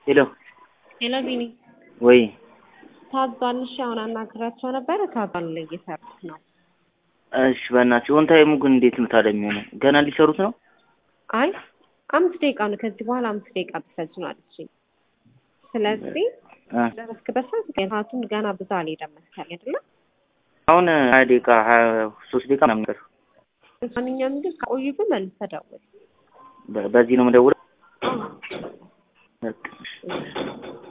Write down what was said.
ሄሎ ሄሎ ቢኒ ወይ ታዟል። እሺ አሁን አናግራቸው ነበረ። ታዟል ላይ እየሰሩት ነው። እሺ በእናትሽ ኦን ታይሙ ግን እንዴት ነው ታዲያ የሚሆነው? ገና ሊሰሩት ነው? አይ አምስት ደቂቃ ነው። ከዚህ በኋላ አምስት ደቂቃ ብትፈጅ ነው አለችኝ። ስለዚህ እ ደረስክበት ሰዓት ሰዓቱን ገና ብዙ አልሄደም መሰለኝ አይደለ? አሁን ሀያ ደቂቃ ሀያ ሶስት ደቂቃ ምናምን ቀር ማንኛውም ግን ከቆዩ ግን መልሰህ ደውል። በ- በዚህ ነው የምደውለው። በቃ እሺ።